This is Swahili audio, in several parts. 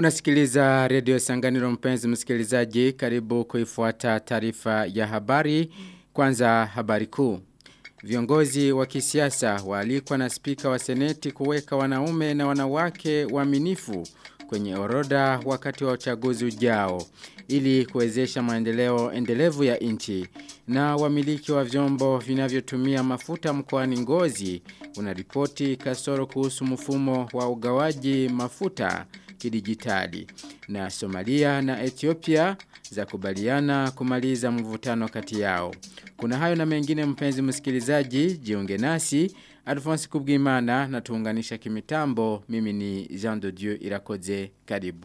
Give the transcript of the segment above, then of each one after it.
Unasikiliza redio Sanganiro mpenzi msikilizaji karibu kuifuata taarifa ya habari kwanza habari kuu. Viongozi wa kisiasa waalikwa na spika wa seneti kuweka wanaume na wanawake waaminifu kwenye orodha wakati wa uchaguzi ujao ili kuwezesha maendeleo endelevu ya nchi na wamiliki wa vyombo vinavyotumia mafuta mkoani Ngozi unaripoti kasoro kuhusu mfumo wa ugawaji mafuta kidijitali na Somalia na Ethiopia za kubaliana kumaliza mvutano kati yao. Kuna hayo na mengine mpenzi msikilizaji, jiunge nasi, Alphonse Kubwimana na tuunganisha kimitambo, mimi ni Jean de Dieu Irakoze, karibu.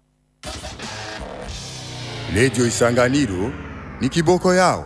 Lejo Isanganiro ni kiboko yao.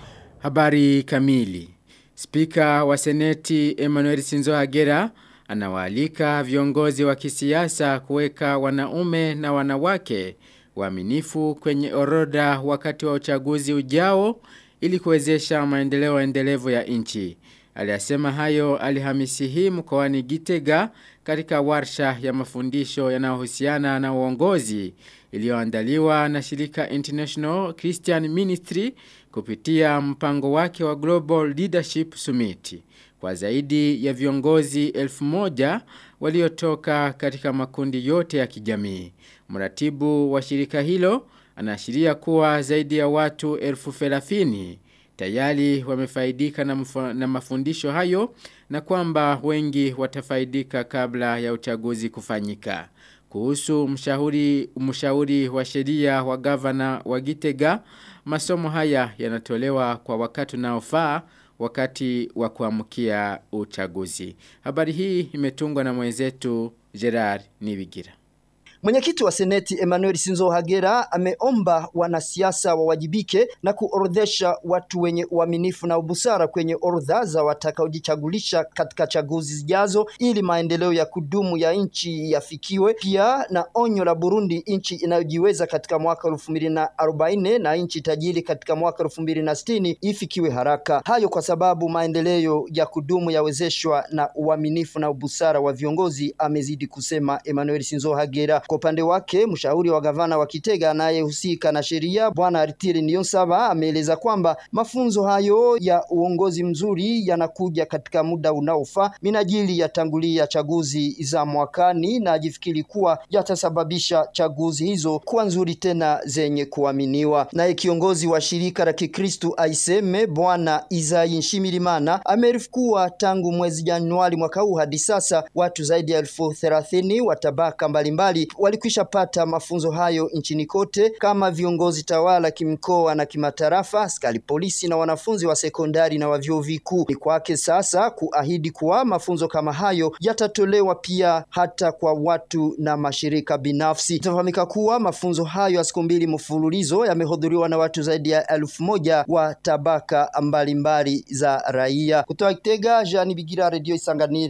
Habari kamili. Spika wa Seneti Emmanuel Sinzo Hagera anawaalika viongozi wa kisiasa kuweka wanaume na wanawake waaminifu kwenye orodha wakati wa uchaguzi ujao ili kuwezesha maendeleo endelevu ya nchi. Aliyasema hayo Alhamisi hii mkoani Gitega katika warsha ya mafundisho yanayohusiana na uongozi iliyoandaliwa na shirika International Christian Ministry kupitia mpango wake wa Global Leadership Summit kwa zaidi ya viongozi elfu moja waliotoka katika makundi yote ya kijamii. Mratibu wa shirika hilo anaashiria kuwa zaidi ya watu elfu felafini tayari wamefaidika na, na mafundisho hayo na kwamba wengi watafaidika kabla ya uchaguzi kufanyika. Kuhusu mshauri, mshauri wa sheria wa gavana wa Gitega, masomo haya yanatolewa kwa wakati unaofaa wakati wa kuamkia uchaguzi. Habari hii imetungwa na mwenzetu Gerard Nibigira. Mwenyekiti wa Seneti Emmanuel Sinzo Hagera ameomba wanasiasa wawajibike na kuorodhesha watu wenye uaminifu na ubusara kwenye orodha za watakaojichagulisha katika chaguzi zijazo ili maendeleo ya kudumu ya nchi yafikiwe. Pia na onyo la Burundi, nchi inayojiweza katika mwaka elfu mbili na arobaini na nchi tajiri katika mwaka elfu mbili na sitini ifikiwe haraka. Hayo kwa sababu maendeleo ya kudumu yawezeshwa na uaminifu na ubusara wa viongozi, amezidi kusema Emmanuel Sinzo Hagera. Kwa upande wake mshauri wa gavana wa Kitega anayehusika na sheria bwana Aritiri Niyonsaba ameeleza kwamba mafunzo hayo ya uongozi mzuri yanakuja katika muda unaofaa minajili ya tangulia chaguzi za mwakani na ajifikiri kuwa yatasababisha chaguzi hizo kuwa nzuri tena zenye kuaminiwa. Naye kiongozi wa shirika la Kikristu aiseme bwana Izai Nshimirimana amerifu kuwa tangu mwezi Januari mwaka huu hadi sasa watu zaidi ya elfu thelathini wa tabaka mbalimbali walikwisha pata mafunzo hayo nchini kote kama viongozi tawala kimkoa na kimatarafa, askari polisi na wanafunzi wa sekondari na wa vyuo vikuu. Ni kwake sasa kuahidi kuwa mafunzo kama hayo yatatolewa pia hata kwa watu na mashirika binafsi. Itafahamika kuwa mafunzo hayo ya siku mbili mfululizo yamehudhuriwa na watu zaidi ya elfu moja wa tabaka mbalimbali za raia. Kutoka Kitega, Jean Bigira, Radio Isanganiro.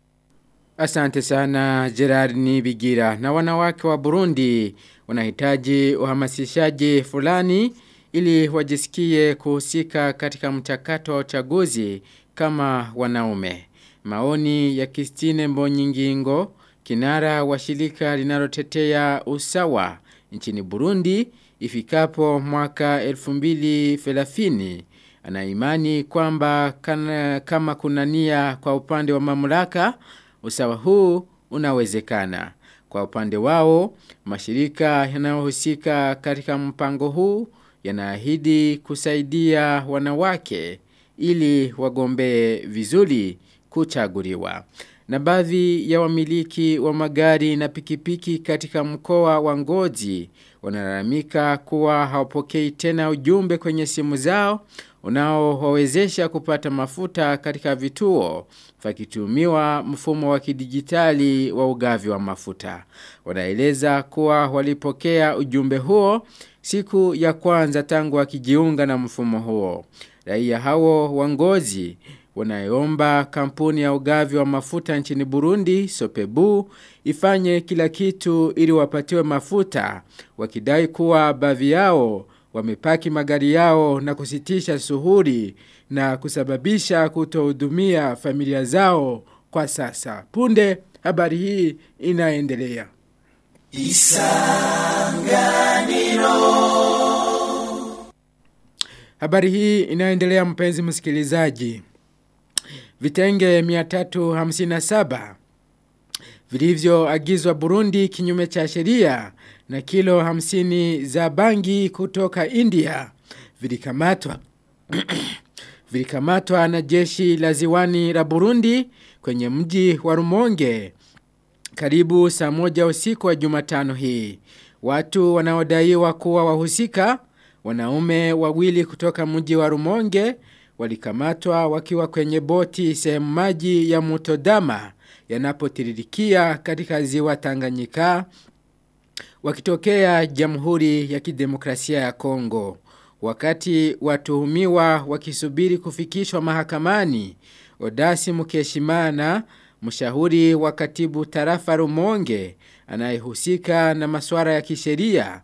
Asante sana Gerard Nibigira. Na wanawake wa Burundi wanahitaji uhamasishaji fulani ili wajisikie kuhusika katika mchakato wa uchaguzi kama wanaume. Maoni ya Kistine Mbonyingingo, kinara wa shirika linalotetea usawa nchini Burundi ifikapo mwaka 2030 anaimani kwamba kama kuna nia kwa upande wa mamlaka usawa huu unawezekana. Kwa upande wao, mashirika yanayohusika katika mpango huu yanaahidi kusaidia wanawake ili wagombee vizuri kuchaguliwa. Na baadhi ya wamiliki wa magari na pikipiki katika mkoa wa Ngozi wanalalamika kuwa hawapokei tena ujumbe kwenye simu zao unaowawezesha kupata mafuta katika vituo vakitumiwa mfumo wa kidijitali wa ugavi wa mafuta. Wanaeleza kuwa walipokea ujumbe huo siku ya kwanza tangu wakijiunga na mfumo huo. Raia hao wa Ngozi wanaomba kampuni ya ugavi wa mafuta nchini Burundi Sopebu ifanye kila kitu ili wapatiwe mafuta wakidai kuwa baadhi yao wamepaki magari yao na kusitisha suhuri na kusababisha kutohudumia familia zao kwa sasa. Punde habari hii inaendelea. Habari hii inaendelea mpenzi msikilizaji. Vitenge 357 vilivyoagizwa Burundi kinyume cha sheria na kilo 50 za bangi kutoka India vilikamatwa vilikamatwa na jeshi la ziwani la Burundi kwenye mji wa Rumonge karibu saa moja usiku wa Jumatano hii. Watu wanaodaiwa kuwa wahusika wanaume wawili kutoka mji wa Rumonge walikamatwa wakiwa kwenye boti sehemu maji ya Mutodama yanapotiririkia katika ziwa Tanganyika wakitokea Jamhuri ya Kidemokrasia ya Kongo. Wakati watuhumiwa wakisubiri kufikishwa mahakamani, Odasi Mukeshimana, mshauri wa katibu tarafa Rumonge, anayehusika na masuala ya kisheria,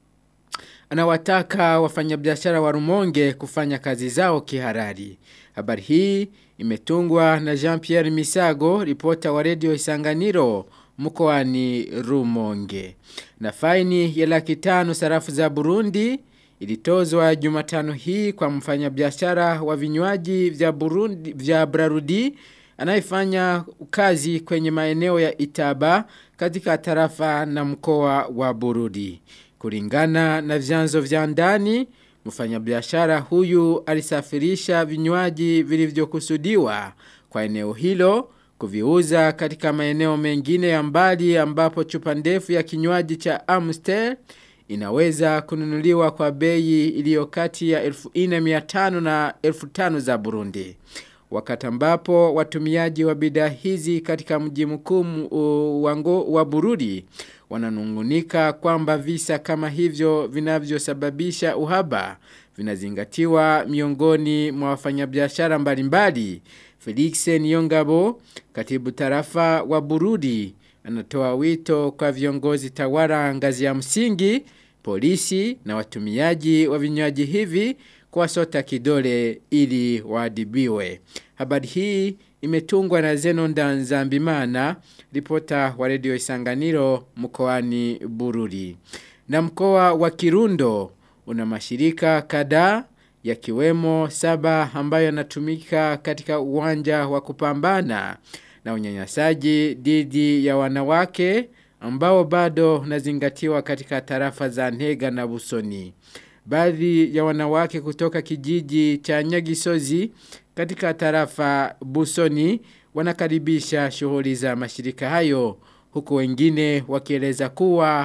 anawataka wafanyabiashara wa Rumonge kufanya kazi zao kiharari. Habari hii imetungwa na Jean-Pierre Misago, ripota wa redio Isanganiro mkoani Rumonge. Na faini ya laki tano sarafu za Burundi ilitozwa Jumatano hii kwa mfanyabiashara wa vinywaji vya Burundi vya Brarudi anayefanya kazi kwenye maeneo ya Itaba katika tarafa na mkoa wa Burudi. Kulingana na vyanzo vya ndani, mfanyabiashara huyu alisafirisha vinywaji vilivyokusudiwa kwa eneo hilo kuviuza katika maeneo mengine ya mbali ambapo chupa ndefu ya kinywaji cha Amstel inaweza kununuliwa kwa bei iliyo kati ya 1500 na 1500 za Burundi. Wakati ambapo watumiaji wa bidhaa hizi katika mji mkuu wango wa Burundi wananungunika kwamba visa kama hivyo vinavyosababisha uhaba vinazingatiwa miongoni mwa wafanyabiashara mbalimbali. Felix Niyongabo, katibu tarafa wa Burundi, anatoa wito kwa viongozi tawala ngazi ya msingi, polisi na watumiaji wa vinywaji hivi kuwasota kidole ili waadibiwe. Habari hii imetungwa na Zenonda Nzambimana, ripota wa redio Isanganiro mkoani Bururi. Na mkoa wa Kirundo una mashirika kadhaa yakiwemo saba ambayo yanatumika katika uwanja wa kupambana na unyanyasaji dhidi ya wanawake ambao bado unazingatiwa katika tarafa za Ntega na Busoni. Baadhi ya wanawake kutoka kijiji cha Nyagisozi katika tarafa Busoni wanakaribisha shughuli za mashirika hayo huku wengine wakieleza kuwa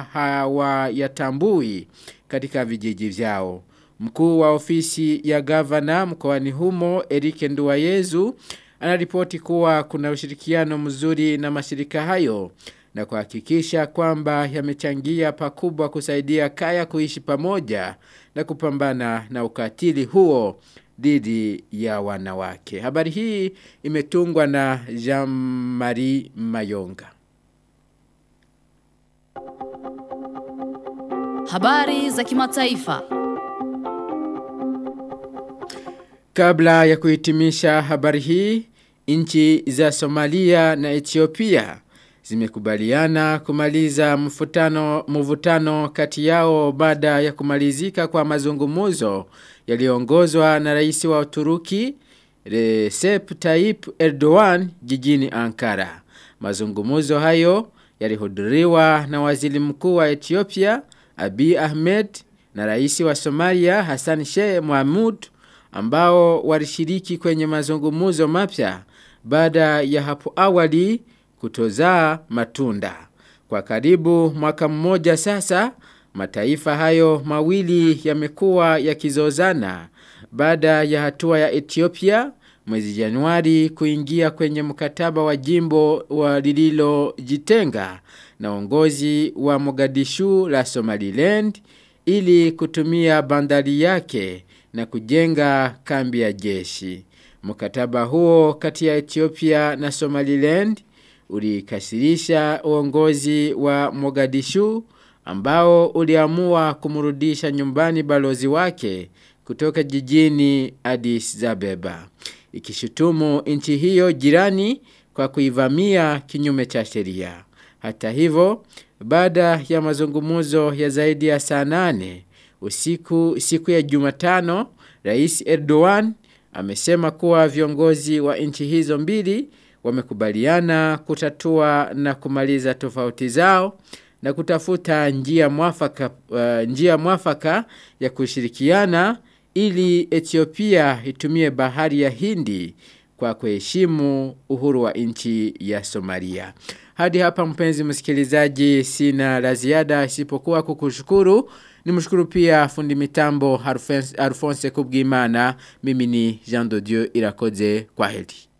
hawayatambui katika vijiji vyao. Mkuu wa ofisi ya gavana mkoani humo Erike Nduwayezu anaripoti kuwa kuna ushirikiano mzuri na mashirika hayo na kuhakikisha kwamba yamechangia pakubwa kusaidia kaya kuishi pamoja na kupambana na ukatili huo dhidi ya wanawake. Habari hii imetungwa na Jean-Marie Mayonga. Habari za kimataifa. Kabla ya kuhitimisha habari hii, nchi za Somalia na Ethiopia zimekubaliana kumaliza mfutano mvutano kati yao baada ya kumalizika kwa mazungumzo yaliyoongozwa na rais wa Uturuki Recep Tayyip Erdogan jijini Ankara. Mazungumzo hayo yalihudhuriwa na waziri mkuu wa Ethiopia Abiy Ahmed na rais wa Somalia Hassan Sheikh Mohamud ambao walishiriki kwenye mazungumzo mapya baada ya hapo awali kutozaa matunda. Kwa karibu mwaka mmoja sasa, mataifa hayo mawili yamekuwa yakizozana baada ya hatua ya Ethiopia mwezi Januari kuingia kwenye mkataba wa jimbo wa lililojitenga na uongozi wa Mogadishu la Somaliland ili kutumia bandari yake na kujenga kambi ya jeshi. Mkataba huo kati ya Ethiopia na Somaliland ulikasirisha uongozi wa Mogadishu ambao uliamua kumrudisha nyumbani balozi wake kutoka jijini Addis Abeba. Ikishutumu nchi hiyo jirani kwa kuivamia kinyume cha sheria. Hata hivyo, baada ya mazungumuzo ya zaidi ya saa nane, usiku siku ya Jumatano, Rais Erdogan amesema kuwa viongozi wa nchi hizo mbili wamekubaliana kutatua na kumaliza tofauti zao na kutafuta njia mwafaka, uh, njia mwafaka ya kushirikiana ili Ethiopia itumie bahari ya Hindi kwa kuheshimu uhuru wa nchi ya Somalia. Hadi hapa mpenzi msikilizaji sina la ziada isipokuwa kukushukuru. Nimshukuru pia fundi mitambo Alphonse Kubwimana. Mimi ni Jean de Dieu Irakoze kwa heri.